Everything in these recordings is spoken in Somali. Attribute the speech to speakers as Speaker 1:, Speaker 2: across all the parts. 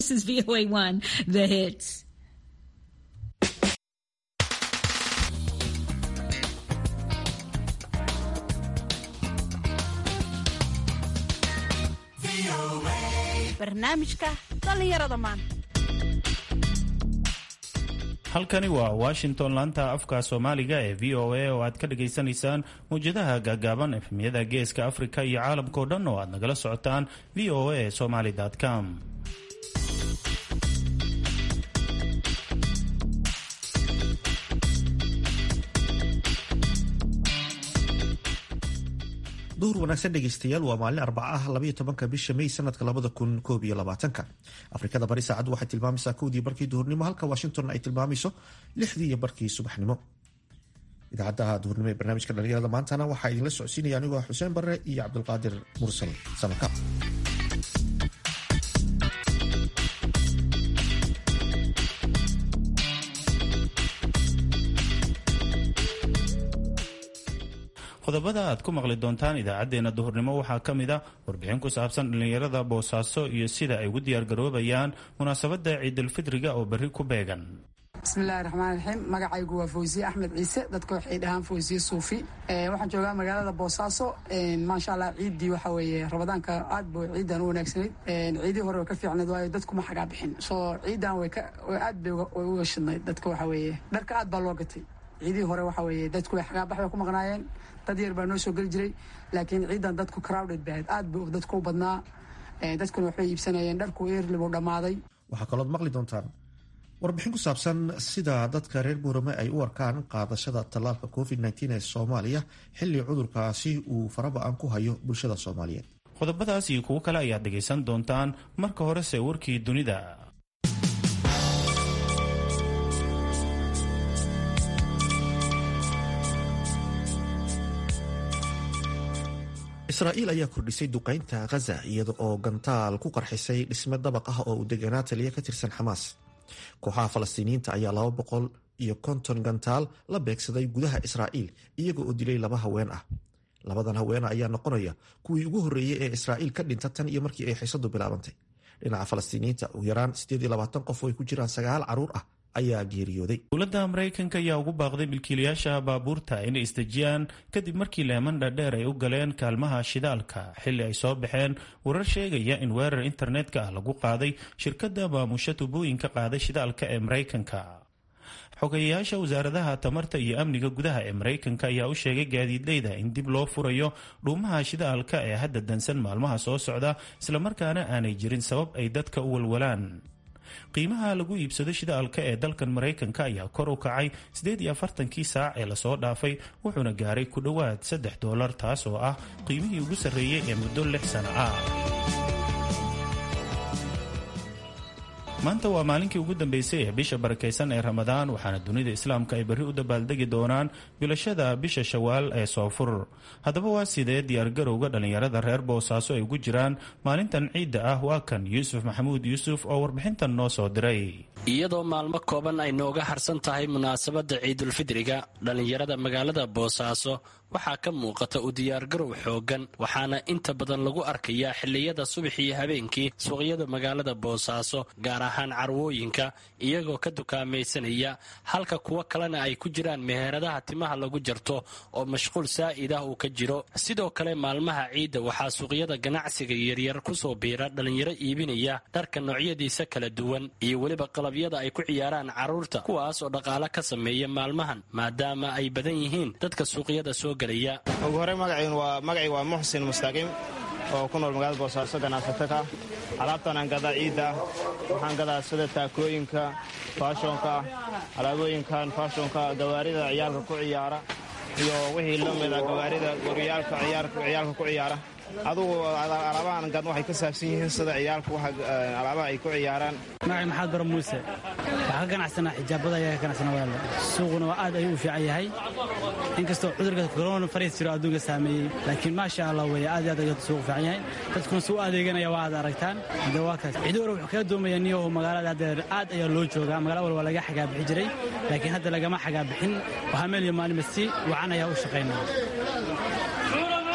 Speaker 1: This is VOA1, the hits.
Speaker 2: barnaamijka dhallinyarada maanta
Speaker 3: halkani waa washington laanta afka soomaaliga ee v o a oo aad ka dhagaysanaysaan mawjadaha gaagaaban efmiyada geeska afrika iyo caalamkao dhan oo aad nagala socotaan v o a somaly com
Speaker 4: duhur wanaagsan dhegeystayaal waa maalin arbaca ah labaiyo tobanka bisha may sanadka labada kun koob iyo labaatanka afrikada bari saacaddu waxay tilmaamaysaa kowdii barkii duhurnimo halka washington ay tilmaamayso lixdii iyo barkii subaxnimo idaacadaha duhurnimo ee barnaamijka dhalinyarada maantana waxaa idinla socodsiinaya anigoo ah xuseen barre iyo cabdulqaadir mursal samaka
Speaker 3: qodobada aad ku maqli doontaan idaacadeena duhurnimo waxaa ka mid a warbixin ku saabsan dhallinyarada boosaaso iyo sida ay ugu diyaargaroobayaan munaasabada ciidulfidriga oo berri ku beegan
Speaker 5: bismillahi raxmaan raxiim magacaygu waa fawsiye axmed ciise dadka waxay dhahaan fawsiye suufi waxaan joogaa magaalada boosaaso maasha allah ciiddii waxa weeye rabadaanka aad ba ciidan u wanaagsanayd ciidii hore way ka fiicnayd waayo dadkuma xagaa bixin soo ciidan way aad bay u weshidnayd dadka waxa weeye dharka aad baa loo gatay ciidihii hore waxa weeye dadku way xagaabax bay ku maqnaayeen dad yar baa noo soo geli jiray laakiin ciidan dadku crowded bahayd aad bu dadku u badnaa dadkuna waxbay iibsanayeen dharku eerlibuu dhammaaday
Speaker 4: waxaa kalood maqli doontaan warbixin ku saabsan sida dadka reer buurame ay u arkaan qaadashada tallaalka covid ee soomaaliya xilli cudurkaasi uu faraba-an ku hayo bulshada soomaaliyeed
Speaker 3: qodobadaas iyo kuwo kale ayaad dhegaysan doontaan marka horese warkii dunida
Speaker 4: israa'iil ayaa kordhisay duqaynta khaza iyada oo gantaal ku qarxisay dhisme dabaq ah oo uu deganaa taliya ka tirsan xamaas kooxaha falastiiniyiinta ayaa laba boqol iyo konton gantaal la beegsaday gudaha israa'iil iyaga oo dilay laba haween ah labadan haweena ayaa noqonaya kuwii ugu horreeyey ee israa'iil ka dhinta tan iyo markii ay xisadu bilaabantay dhinaca falastiiniyiinta ugu yaraan qof oo ay ku jiraan sagaal caruur ah ayaa geeriyooday
Speaker 3: dowladda maraykanka ayaa ugu baaqday milkiilayaasha baabuurta inay isdejiyaan kadib markii leeman dhadheer ay u galeen kaalmaha shidaalka xilli ay soo baxeen warar sheegaya in weerar internetka ah lagu qaaday shirkadda maamusha tubooyinka qaaday shidaalka ee maraykanka xogeyayaasha wasaaradaha tamarta iyo amniga gudaha ee maraykanka ayaa u sheegay gaadiidleyda in dib loo furayo dhuumaha shidaalka ee hadda dansan maalmaha soo socda islamarkaana aanay jirin sabab ay dadka u walwalaan qiimaha lagu iibsado shidaalka ee dalkan maraykanka ayaa kor u kacay siddeed iyo afartankii saac ee lasoo dhaafay wuxuuna gaaray ku dhowaad saddex doolar taas oo ah qiimihii ugu sarreeyey ee muddo lix sano ah maanta waa maalinkii ugu dambeysay ee bisha barakaysan ee ramadaan waxaana dunida islaamka ay berri u dabaaldegi doonaan bilashada bisha shawaal ee soofur haddaba waa sidee diyaargarowga dhallinyarada reer boosaaso ay ugu jiraan maalintan ciidda ah waa kan yuusuf maxamuud yuusuf oo warbixintan noo soo diray
Speaker 6: iyadoo maalmo kooban ay nooga harsan tahay munaasabadda ciidulfidriga dhallinyarada magaalada boosaaso waxaa ka muuqata u diyaargarow xooggan waxaana inta badan lagu arkayaa xilliyada subax iyo habeenkii suuqyada magaalada boosaaso gaar ahaan carwooyinka iyagoo ka dukaamaysanaya halka kuwo kalena ay ku jiraan meheradaha timaha lagu jarto oo mashquul saa'id ah uu ka jiro sidoo kale maalmaha ciidda waxaa suuqyada ganacsiga yaryar kusoo biira dhallinyaro iibinaya dharka noocyadiisa kala duwan iyo weliba qalabyada ay ku ciyaaraan carruurta kuwaas oo dhaqaale ka sameeya maalmahan maadaama ay badan yihiin dadka suuqyada soo
Speaker 7: ugu horey magacii waa muxsin mustaaqiim oo ku nool magaalada boosaaso ganacsato ka alaabtan aan gadaa ciidda waxaan gadaa sida taakooyinka faashonka alaabooyinkan faashonka gawaarida ciyaalka ku ciyaara iyo wixii la mida gawaarida goryaalka ciyaalka ku ciyaara adugu alaabahan gad waxay ka saabsan yihiin sida ciyaalku alaabaha ay ku ciyaaraan
Speaker 8: magacay maxamed bara muuse waxaa ka ganacsanaa xijaabada ayaa ka ganacsana walaal suuquna waa aad ayuu u fiican yahay inkastoo cudurka corona fariis jiro adduunka saameeyey laakiin maasha allah weeye aad iyo aad ayuu suuqu fiican yahay dadkuna suu adeeganaya waa aad aragtaan hadda waa kaas cidi hore wuxuu kaga doomaya niyahu magaalada haddeer aad ayaa loo joogaa magala walba laga xagaabixi jiray laakiin hadda lagama xagaabixin waxaa meel iyo maalima si wacan ayaa u shaqaynaa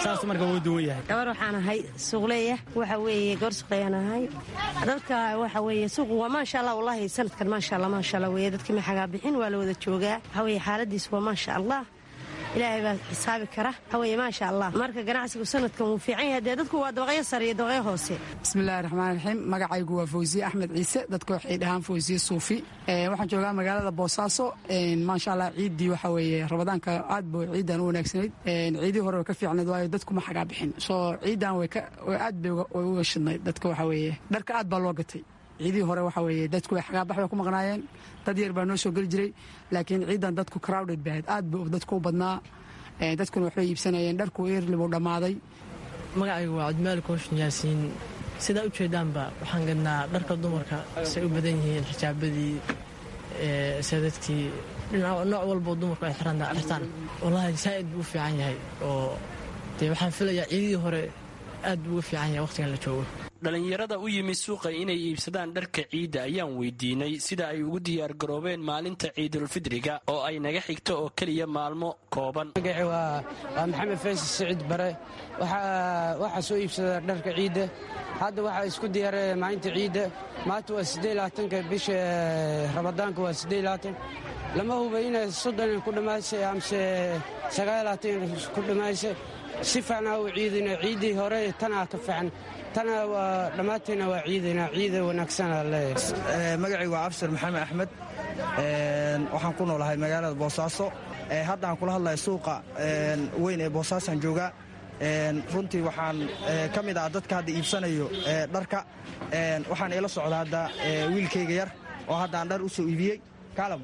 Speaker 8: saas marka wuu duwan yahay
Speaker 9: gabar waxaan ahay suuqleeya waxa weeye gabar suuqleeyaan ahay dadka waxa weeye suuqu waa maasha allah wallahi sanadkan maasha allah maasha allah weeye dadkii maxagaa bixin waa la wada joogaa waxa weeye xaaladiisu waa maasha allah ilaahay baa xisaabi kara waxa weeye maasha allah marka ganacsigu sanadkan wuu fiican yahay dee dadku waa dabaqyo sare iyo dabaqyo hoose
Speaker 5: bismillahi raxmaan raxiim magacaygu waa fawsiye axmed ciise dadka waxay dhahaan fawsiye suufi waxaan joogaa magaalada boosaaso maasha allah ciiddii waxa weeye rabadaanka aad ba ciidan u wanaagsanayd ciidii hore way ka fiicnayd waayo dadku ma xagaa bixin soo ciidan aad bay uga shidnayd dadka waxa weeye dharka aad baa loo gatay ciidihii hore waxa weeye dadku way xagaabax bay ku maqnaayeen dad yar baa noo soo geli jiray laakiin ciidan dadku crowded bahayd aad buu dadku u badnaa dadkuna waxbay iibsanayeen dharku eerli buu dhammaaday
Speaker 10: magacaygu waa cabdimaali kooshin yaasiin sidaa u jeedaanba waxaan gadnaa dharka dumarka say u badan yihiin xijaabadii sadadkii nooc walboo dumarku ay xirtaan wallaahi saa'id buu u fiican yahay oo dee waxaan filayaa ciidihii hore aad buu uga fiican yahay wakhtigan la joogo
Speaker 6: dhallinyarada u yimi suuqa inay iibsadaan dharka ciidda ayaan weydiinay sida ay ugu diyaargaroobeen maalinta ciidulfidriga oo ay naga xigto oo keliya maalmo kooban
Speaker 11: magaci waa maxamed faysi siciid bare waxaa soo iibsada dharka ciidda hadda waxaa isku diyaaraya maalinta ciidda maanta waa sideelaatanka bisha ramadaanka waa sideelaatan lama huba inay soddon ku dhammaysay amse sagaalaatan ku dhammaysay si fiicnaa u ciidina ciiddii hore tanaa ka fiican tana waa dhammaanteena waa ciidana ciida wanaagsana leeyahay
Speaker 12: magacaygu waa abshir maxamed axmed waxaan ku noolahay magaalada boosaaso hadda aan kula hadlaya suuqa weyn ee boosaasaan joogaa runtii waxaan ka mid ah dadka hadda iibsanayo dharka waxaan ila socda hadda wiilkayga yar oo hadda aan dhar u soo iibiyey kaalam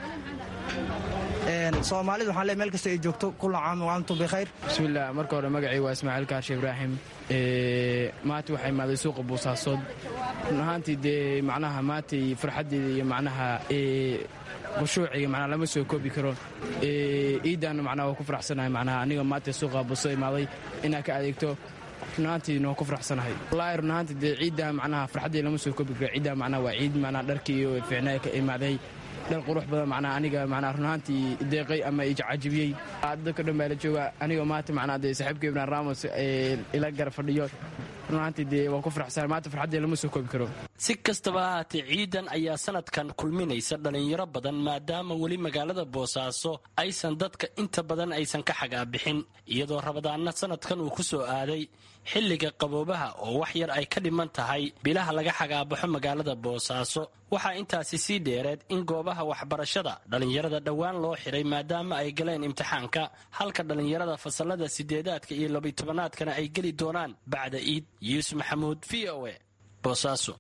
Speaker 12: soomaalida waxaan le meel kasta ay joogto kula caam wa antum bikhayr
Speaker 13: bismillaah marka hore magacay waa ismaaciil kaarshe ibraahim maanta waxaa imaaday suuqa buusaasood run ahaantii dee macnaha maantay farxaddeeda iyo macnaha khushuuciga macnaha lama soo koobi karo iidaanna macnaha waa ku faraxsanahay macnaha aniga maanta suuqa buuso imaaday inaa ka adeegto run ahaantiina waa ku faraxsanahay wallaahi run ahaantii dee ciiddaa macnaha farxaddeeda lama soo koobi karo ciiddaa macnaha waa ciid macnaha dharkii iyo fiicnaa ka imaaday dhar qurux badan macnaha aniga macnaha runahaantii deeqay ama ijacajibiyey dadka dhan baa la jooga aniga maanta macnaha dee saaxiibka ibrahim ramos ila gara fadhiyo runahaantii dee waan ku faraxsan maanta farxaddee lama soo koobi karo
Speaker 6: si kastaba ahaatee ciidan ayaa sanadkan kulminaysa dhallinyaro badan maadaama weli magaalada boosaaso aysan dadka inta badan aysan ka xagaabixin iyadoo rabadaanna sanadkan uu ku soo aaday xilliga qaboobaha oo wax yar ay ka dhiman tahay bilaha laga xagaabaxo magaalada boosaaso waxaa intaasi sii dheereed in goobaha waxbarashada dhallinyarada dhowaan loo xiray maadaama ay galeen imtixaanka halka dhallinyarada fasalada sideedaadka iyo labiytobanaadkana ay geli doonaan bacda iid yuusuf maxamuud v o e boosaaso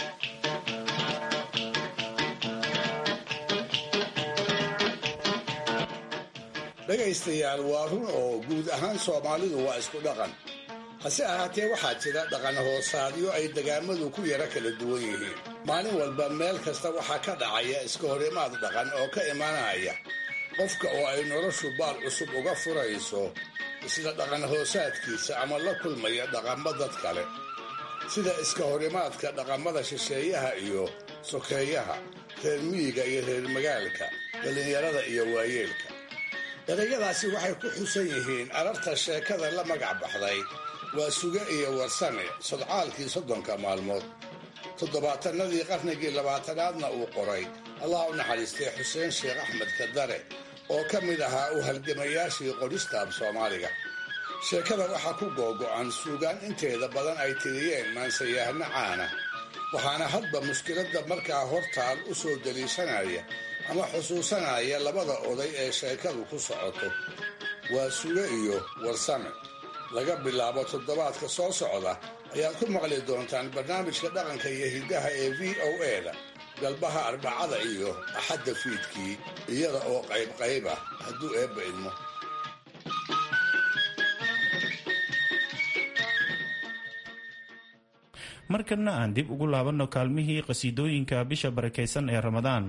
Speaker 14: dhegaystayaal waa run oo guud ahaan soomaalidu waa isku dhaqan hase ahaatee waxaa jira dhaqan hoosaadyo ay degaamadu ku yara kala duwan yihiin maalin walba meel kasta waxaa ka dhacaya iska horimaad dhaqan oo ka imanaya qofka oo ay noloshu baal cusub uga furayso isla dhaqan hoosaadkiisa ama la kulmaya dhaqammo dad kale sida iska horimaadka dhaqamada shisheeyaha iyo sokeeyaha reer miyiga iyo reer magaalka dhallinyarada iyo waayeelka erayadaasi waxay ku xusan yihiin ararta sheekada la magac baxday waa suge iyo warsame sodcaalkii soddonka maalmood toddobaatanadii qarnigii labaatanaadna uu qoray allah u naxariistay xuseen sheekh axmed kadare oo ka mid ahaa u halgamayaashii qoristaab soomaaliga sheekada waxaa ku googo'an suugaan inteeda badan ay tiriyeen maansayahno caana waxaana hadba mushkiladda markaa hortaal u soo deliishanaya ama xusuusanaya labada oday ee sheekadu ku socoto waa suge iyo warsame laga bilaabo toddobaadka soo socda ayaad ku maqli doontaan barnaamijka dhaqanka iyo hiddaha ee v o e-da galbaha arbacada iyo axadda fiidkii iyada oo qaybqayb ah hadduu eebba idmo
Speaker 3: markanna aan dib ugu laabanno kaalmihii qhasiidooyinka bisha barakaysan ee ramadaan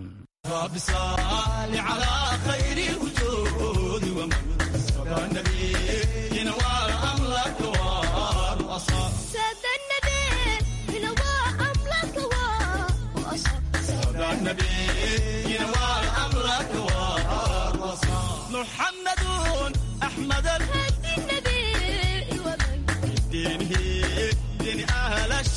Speaker 15: محمد أحمد الهدي النبي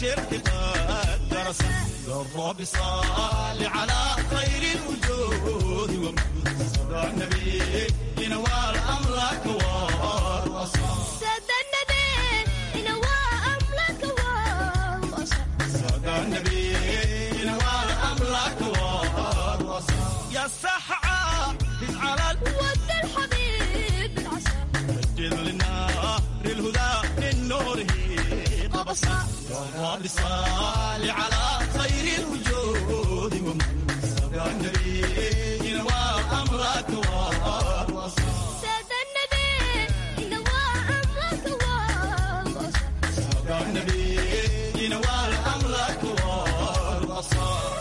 Speaker 15: الشرك قد درس الرب صال على خير الوجود ومن صدى النبي ينوال أمرك والوصال
Speaker 16: سادة النبي ينوى أمرك والوصال
Speaker 15: صدى النبي ينوال أمرك والوصال يا سحعة على
Speaker 16: ود الحبيب العسى
Speaker 15: مجد للنار الهدى من نوره قبصا يا رب صال على خير الوجود ومن صدى النبي ينوى أمرك والوصال
Speaker 16: سادة النبي ينوى أمرك والوصال
Speaker 15: صدى النبي ينوى أمرك والوصال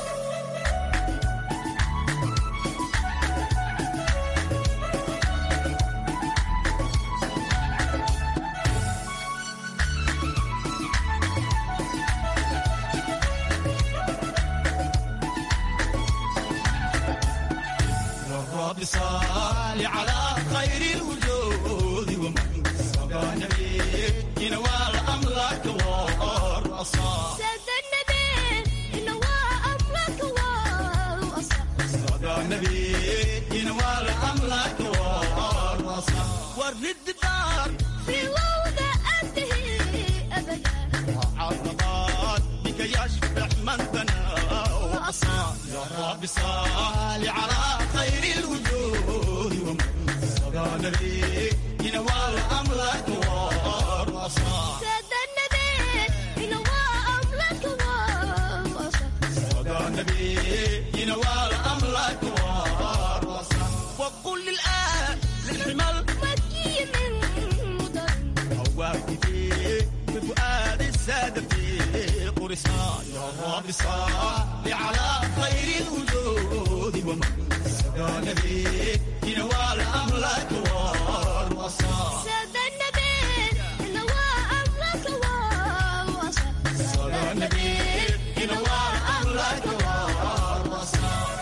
Speaker 15: الرب صال على خير الوجود ومن صدى النبي ينوال أمرك والرصاص
Speaker 16: سادة النبي ينوى أمرك والوصال
Speaker 15: صدى النبي ينوال أمرك والرصاص ورد الدار
Speaker 16: في وضع أنتهي أبدا
Speaker 15: عرضات بك يشبح من بنى وأصاب يا رب صال على خير الوجود ومن صدى النبي ينوال أمرك والرصاص
Speaker 16: سادة النبي ينوى أمرك والوصال
Speaker 15: صدى النبي ينوال أمرك والرصاص وقل الآن للحمل
Speaker 16: مكي من مدر
Speaker 15: هواك في فؤاد السادة في قرصان يا رب صل على خير الوجود ومن سقى النبي ينوال أمرك والوصال
Speaker 16: سادة النبي ينوى أمرك والوصال
Speaker 15: صلى النبي ينوال أمرك والوصال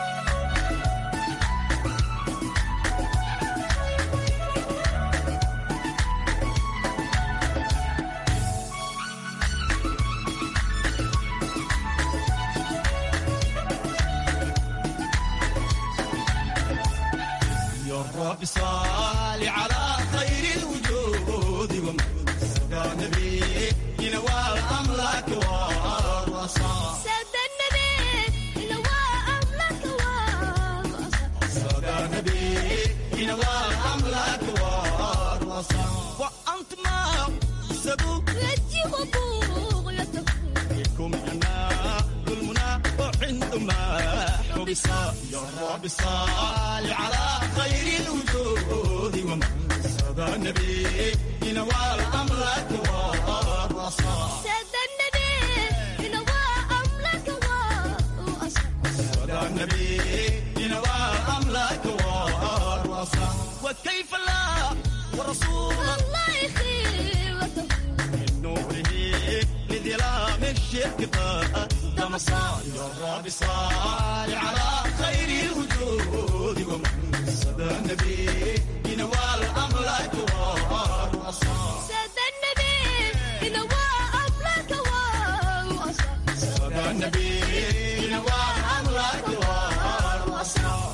Speaker 15: يا رب صل على خير الوجود ومن سقى النبي ينوال أمرك والوصال
Speaker 16: سادة النبي ينوى أمرك والوصال
Speaker 15: صدى النبي ينوال أمرك والوصال وأنت ما سبوك
Speaker 16: رجي وبغيتك
Speaker 15: فيكم أنا المنى وعندما حبس يا رب صل على خير الوجود ومن صدى النبي ينوال أمرك والوصال
Speaker 16: سادة النبي ينوى أمرك والوصال
Speaker 15: صدى النبي ينوال أمرك والوصال وكيف لا ورسول
Speaker 16: الله خيرته
Speaker 15: من نوره لظلام الشرك قد دمصا يا رب صل على خير الوجود ومن صدى النبي ينوال أمرك والوصال
Speaker 16: سادة النبي ينوى أمرك والوصال
Speaker 15: صدى النبي ينوال أمرك والوصال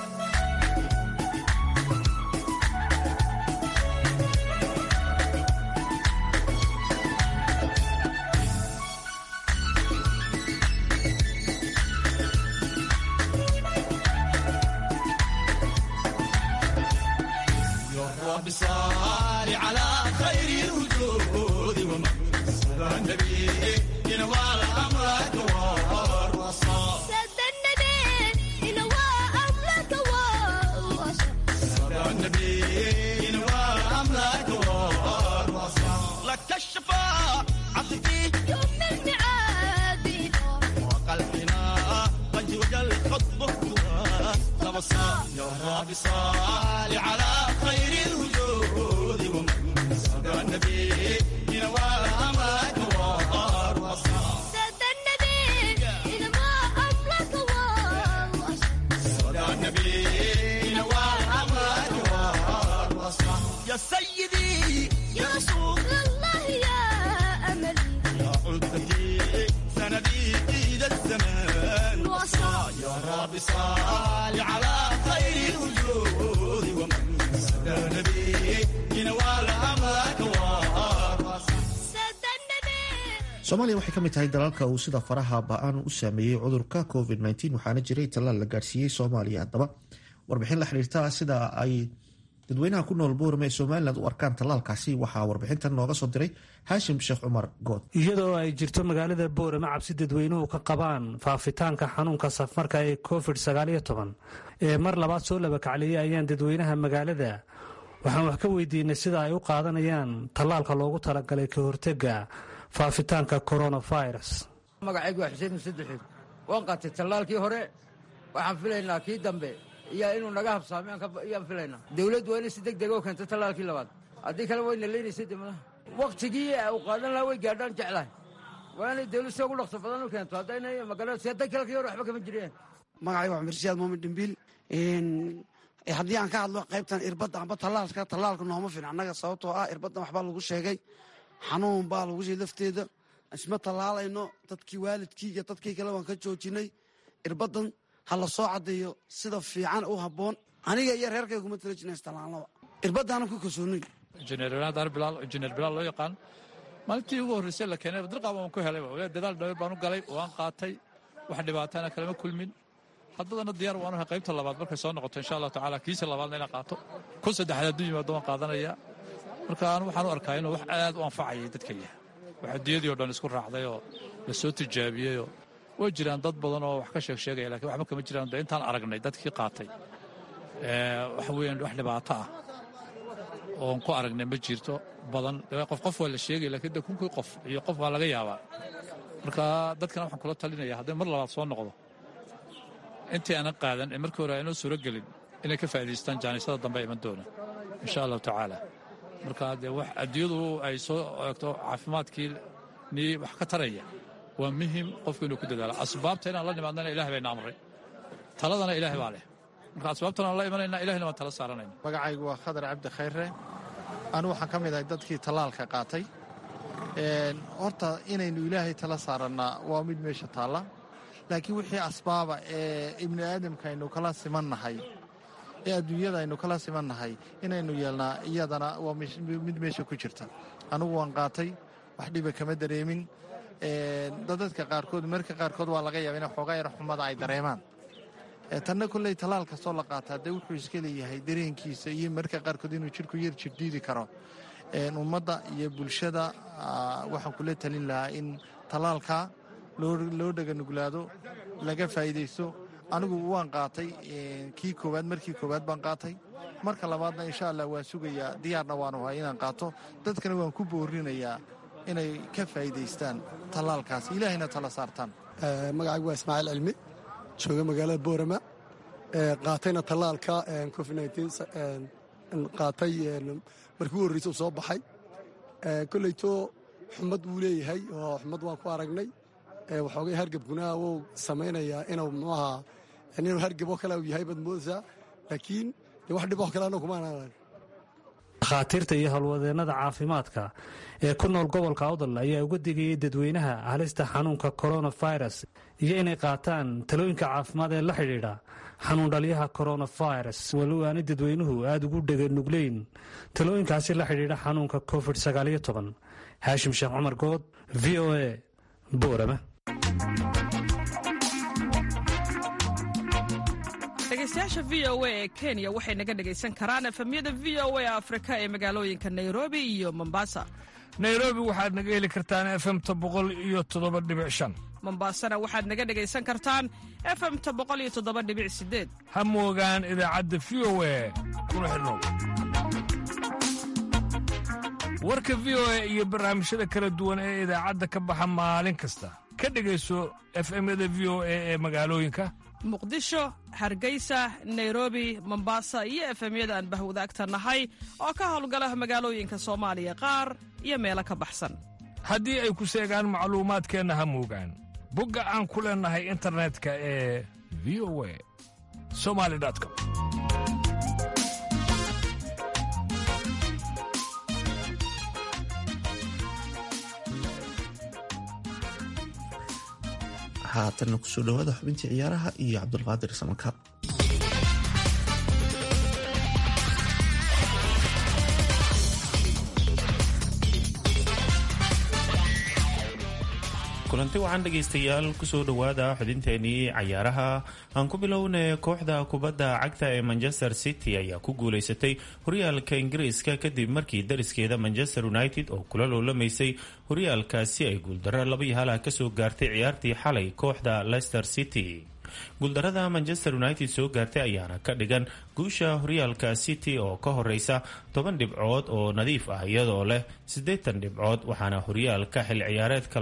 Speaker 15: يا رب صل على خير الوجود ومن صدى النبي ينوال أمرك والوصال
Speaker 16: سادة النبي ينوى أمرك والوصال
Speaker 15: صدى النبي ينوال أمرك والوصال لك الشفاعة فيه
Speaker 16: يوم الميعاد
Speaker 15: وقلبنا قد وجل خطبه تبصى يا رب صل على خير الوجود ومن صدى النبي ينوال أمرك والوصال
Speaker 16: سادة النبي ينوى أمرك والوصال
Speaker 15: صدى النبي ينوال أمرك والوصال يا سيدي يا رسول
Speaker 16: الله يا أملي
Speaker 15: يا عدتي رب صل على خير الوجود ومن سدى نبي ينوال أمرك
Speaker 4: soomaaliya waxay ka mid tahay dalalka uu sida faraha ba-an u saameeyey cudurka covid waxaana jiray tallaal la gaadhsiiyey soomaaliya haddaba warbixin la xiriirta sida ay dadweynaha ku nool boorame ee somalilan u arkaan tallaalkaasi waxaa warbixintan nooga soo diray haashim sheekh cumar good
Speaker 17: iyadoo ay jirto magaalada boorame cabsi dadweynuhu ka qabaan faafitaanka xanuunka safarka ee covid ee mar labaad soo labakacliyey ayaan dadweynaha magaalada waxaan wax ka weydiinay sida ay u qaadanayaan tallaalka loogu talagalay ka hortega faafitaanka coronavirus
Speaker 18: magacaygu waa xuseen musaddexeed waan qaatay tallaalkii hore waxaan filaynaa kii dambe iyo inuu naga habsaamay ayaan filaynaa dawladdu waa inay si deg dega u keento tallaalkii labaad haddii kale wayna leynaysay demadaha wakhtigii u qaadan lahaa way gaadhaan jeclahay waa inay dawlad si ugu dhaqso badan u keento haddayna magaranaysa hadday kale kii hore waxba kama jireen
Speaker 19: magacayga waa mirshaad muumin dhimbiil haddii aan ka hadlo qaybtan irbadda amba tallaalka tallaalka nooma filan annaga sababtoo ah irbaddan waxbaa lagu sheegay xanuun baa lagu shey lafteeda isma tallaalayno dadkii waalidkii iyo dadkii kale waan ka joojinay irbaddan ha la soo caddeeyo sida fiican u habboon aniga iyo reerkayga kuma tala jirna istallaalnaba irbaddaana ku kalsoonay
Speaker 20: injineer daar bilaal injineer bilaal loo yaqaan maalintii ugu horreysay la keenay dirqaab waan ku helay dadaal dhaweer baan u galay waan qaatay wax dhibaatana kalama kulmin haddadana diyaar waan ahay qaybta labaad markay soo noqoto insha allahu tacaala kiisa labaadna inaan qaato kun saddexaad hadduu yimaado waan qaadanaya marka anu waxaan u arkaa inuu wax aad u anfacayay dadka yahay wax adduunyadii o dhan isku raacday oo la soo tijaabiyeyoo way jiraan dad badan oo wax ka sheeg sheegaya lakiin waxba kama jiraan de intaan aragnay dadkii qaatay waxa weeyaan wax dhibaato ah oon ku aragnay ma jirto badan qof qof waa la sheegaya lakiin de kunkii qof iyo qof waa laga yaabaa marka dadkana waxaan kula talinaya hadday mar labaad soo noqdo intii aanan qaadan ee markii hore aynoo suuro gelin inay ka faa'idaystaan jaanisada dambe iman doona insha allahu tacaala marka dee wax adduunyadu ay soo eegto caafimaadkii nii wax ka taraya waa muhim qofku inuu ku dadaalo asbaabta inaan la nimaadnana ilahay bayna amray taladana ilaahay baa leh marka asbaabtan aan la imanayna ilahayna waan tala saaranayna
Speaker 21: magacaygu waa khadar cabdi khayre anu waxaan ka mid ahay dadkii tallaalka qaatay horta inaynu ilaahay tala saarannaa waa mid meesha taalla laakiin wixii asbaaba ee ibni aadamka aynu kala simannahay ee adduunyada aynu kala simannahay inaynu yeelnaa iyadana waa mid meesha ku jirta anugu waan qaatay wax dhiba kama dareemin dadadka qaarkood marka qaarkood waa laga yaaba ina xoogaa yar xumada ay dareemaan tanna kolley tallaal kastoo la qaataa dee wuxuu iska leeyahay dareenkiisa iyo marka qaarkood inuu jidhku yar jirdhiidi karo ummadda iyo bulshada waxaan kula talin lahaa in tallaalka loo dhaganuglaado laga faa'iidaysto anigu waan qaatay kii koowaad markii koowaad baan qaatay marka labaadna insha allah waan sugayaa diyaarna waanu hay inaan qaato dadkana waan ku boorinayaa inay ka faa'iidaystaan tallaalkaas ilaahayna tala saartaan
Speaker 22: magacaygu waa ismaaciil cilmi jooga magaalada boorama qaatayna tallaalka covid qaatay markii u horreysa u soo baxay kolleyto xumad wuu leeyahay oo xumad waan ku aragnay waxoogay hargebkuna wuu samaynayaa inuu muxuaha inuu hargeb oo kale u yahay baad moodaysaa laakiin dee wax dhib oo kale annagu kumaan arag
Speaker 17: dhakhaatiirta iyo howlwadeennada caafimaadka ee ku nool gobolka awdal ayaa uga digayay dadweynaha halista xanuunka coronavirus iyo inay qaataan talooyinka caafimaad ee la xidhiidha xanuun dhalyaha coronavirus walow aanay dadweynuhu aada ugu dheganugleyn talooyinkaasi la xidhiidha xanuunka covid haashim sheekh cumar good v o a boorama
Speaker 2: dhegeystayaasha v o a ee kenya waxay naga dhegaysan karaan efemyada v o a afrika ee magaalooyinka nairobi iyo mombasa
Speaker 23: nairobi waxaad naga heli kartaan efemta boqol iyo toddoba dhibic shan
Speaker 2: mombasana waxaad naga dhegaysan kartaan efemta boqol iyo toddoba dhibic sideed
Speaker 23: ha moogaan idaacadda v o a kuna xidhnow warka v o a iyo barnaamijyada kala duwan ee idaacadda ka baxa maalin kasta ka dhegayso efemyada v o a ee magaalooyinka
Speaker 2: muqdisho hargeysa nairobi mombasa iyo efemyada aan bahwadaagta nahay oo ka howlgala magaalooyinka soomaaliya qaar iyo meelo ka baxsan
Speaker 23: haddii ay ku seegaan macluumaadkeenna ha moogaan bogga aan ku leennahay internetka ee v o a somali com
Speaker 4: haatanna kusoo dhawaada xubintii ciyaaraha iyo cabdulqaadir samankaab
Speaker 3: kulanti wacan dhegaystayaal kusoo dhowaada xubinteenii cayaaraha aan ku bilownay kooxda kubadda cagta ee manchester city ayaa ku guuleysatay horyaalka ingiriiska kadib markii dariskeeda manchester united oo kula loolamaysay horyaalkaasi ay guuldarro laba iyo halah kasoo gaartay ciyaartii xalay kooxda leicester city guuldarada manchester united soo gaartay ayaana ka dhigan guusha horyaalka city oo ka horeysa toban dhibcood oo nadiif ah iyadoo leh siddeetan dhibcood waxaana horyaalka xil ciyaareedka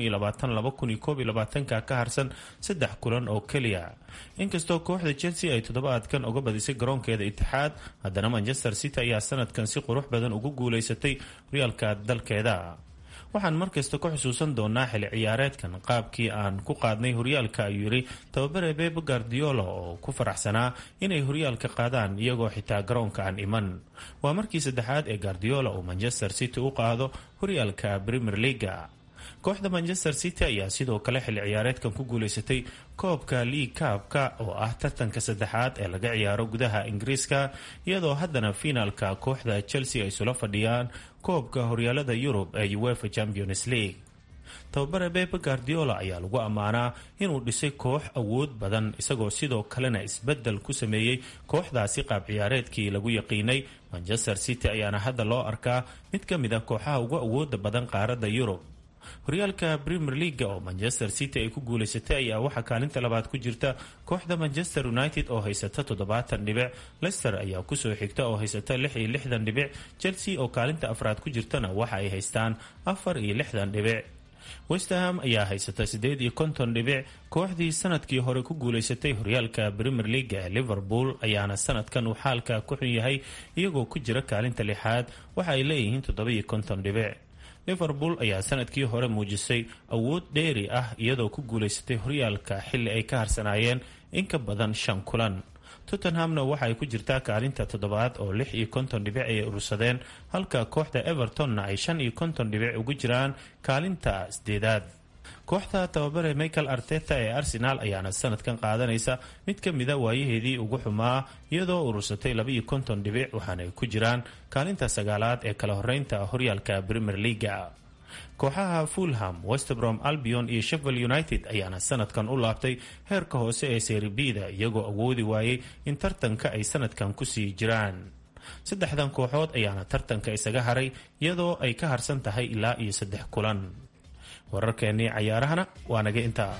Speaker 3: ka ka harsan saddex kulan oo keliya inkastoo kooxda chelsea ay toddobaadkan uga badisay garoonkeeda itixaad haddana manchester city ayaa sanadkan si qurux badan ugu guuleysatay horyaalka dalkeeda waxaan markasta ku xusuusan doonaa xili ciyaareedkan qaabkii aan ku qaadnay horyaalka ayuu yidhi tababare beb guardiola oo ku faraxsanaa inay horyaalka qaadaan iyagoo xitaa garoonka aan iman waa markii saddexaad ee guardiola uu manchester city u qaado horyaalka premier leaga kooxda manchester city ayaa sidoo kale xili ciyaareedkan ku guuleysatay koobka league kaabka oo ah tartanka saddexaad ee laga ciyaaro gudaha ingiriiska iyadoo haddana fiinaalka kooxda chelsea ay isula fadhiyaan koobka horyaalada yurub ee uefa champions league tababare bebe guardiola ayaa lagu ammaanaa inuu dhisay koox awood badan isagoo sidoo kalena isbedel ku sameeyey kooxdaasi qaab ciyaareedkii lagu yaqiinay manchester city ayaana hadda loo arkaa mid ka mid a kooxaha ugu awooda badan qaaradda yurub horyaalka premier leaga oo manchester city ay ku guuleysatay ayaa waxaa kaalinta labaad ku jirta kooxda manchester united oo haysata toddobaatan dhibic leicester ayaa kusoo xigta oo haysata lix iyo lixdan dhibic chelsea oo kaalinta afraad ku jirtana waxa ay haystaan afar iyo lixdan dhibic westerham ayaa haysata siddeed iyo konton dhibic kooxdii sanadkii hore ku guuleysatay horyaalka premier leaga ee liverpool ayaana sanadkan uu xaalka ku xun yahay iyagoo ku jira kaalinta lixaad waxa ay leeyihiin toddoba iyo konton dhibic liverpool ayaa sanadkii hore muujisay awood dheeri ah iyadoo ku guuleysatay horyaalka xilli ay ka harsanaayeen in ka badan shan kulan tottenhamna waxa ay ku jirtaa kaalinta toddobaad oo lix iyo konton dhibic ay urursadeen halka kooxda evertonna ay shan iyo konton dhibic ugu jiraan kaalinta sideedaad kooxda tababare michael arteta ee arsenaal ayaana sanadkan qaadanaysa mid ka mida waayaheedii ugu xumaa iyadoo urursatay labaiyo konton dhibic waxaana ay ku jiraan kaalinta sagaalaad ee kala horeynta horyaalka premier leaga kooxaha fulham westbrom albion iyo sheffield united ayaana sanadkan u laabtay heerka hoose ee seeribida iyagoo awoodi waayey in tartanka ay sanadkan kusii jiraan saddexdan kooxood ayaana tartanka isaga haray iyadoo ay ka harsan tahay ilaa iyo saddex kulan wararkeennii cayaarahana waa naga intaa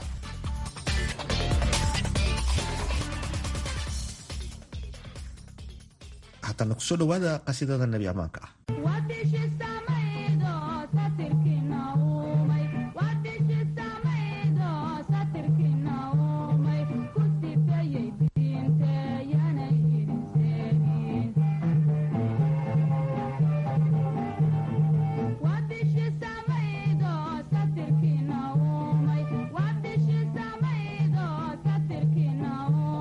Speaker 4: haddana kusoo dhawaada qasiidada nebi ammaanka ah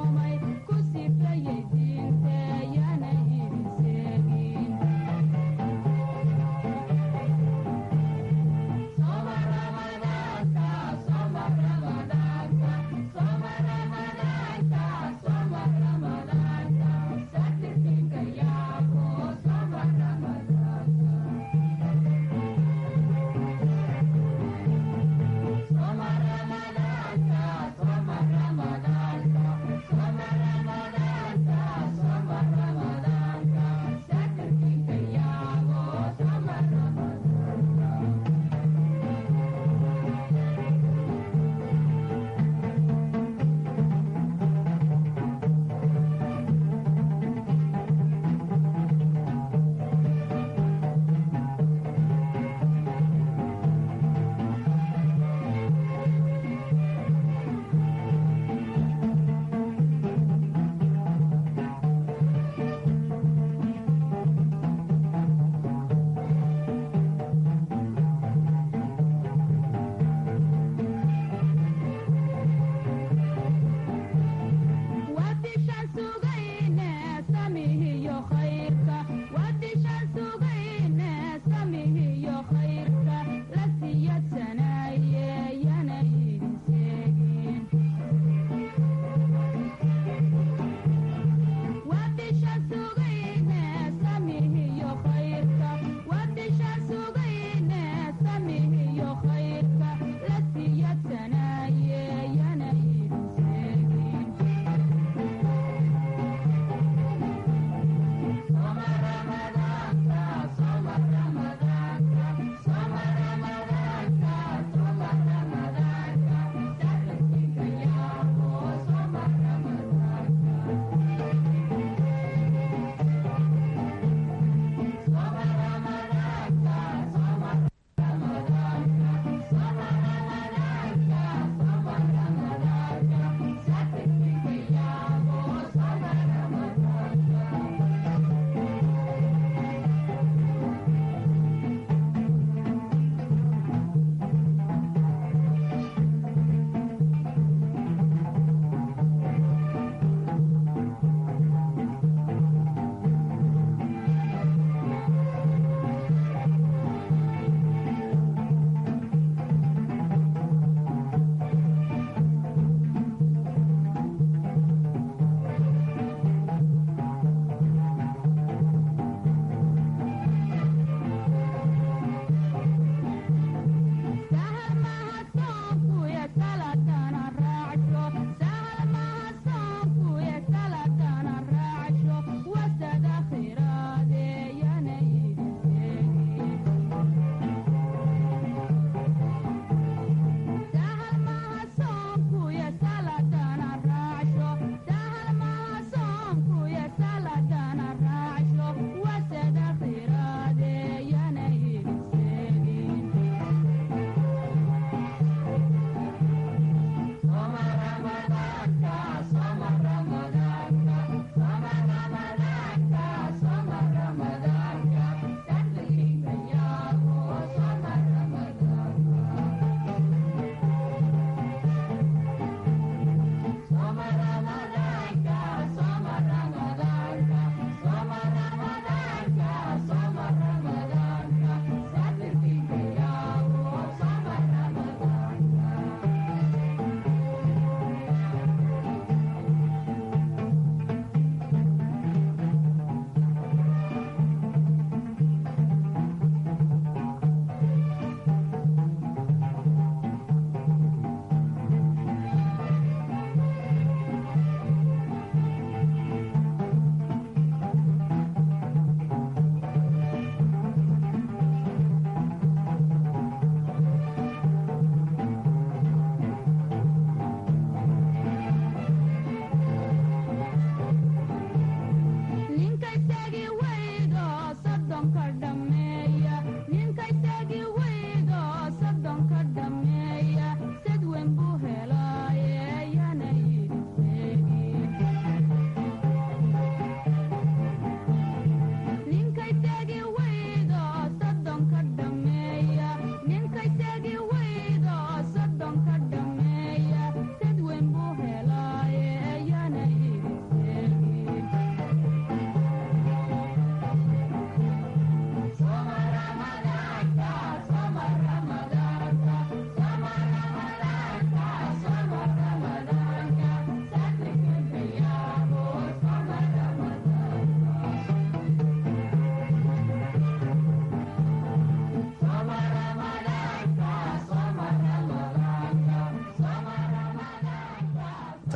Speaker 16: Thank you.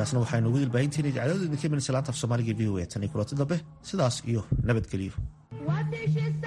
Speaker 4: intaasna waxaynu ugu dilbaahinteena idaacadooda idinka imanaysa laanta af soomaaliga v o a tan iyo kulanti dambe sidaas iyo nabadgelyo
Speaker 16: What did she say?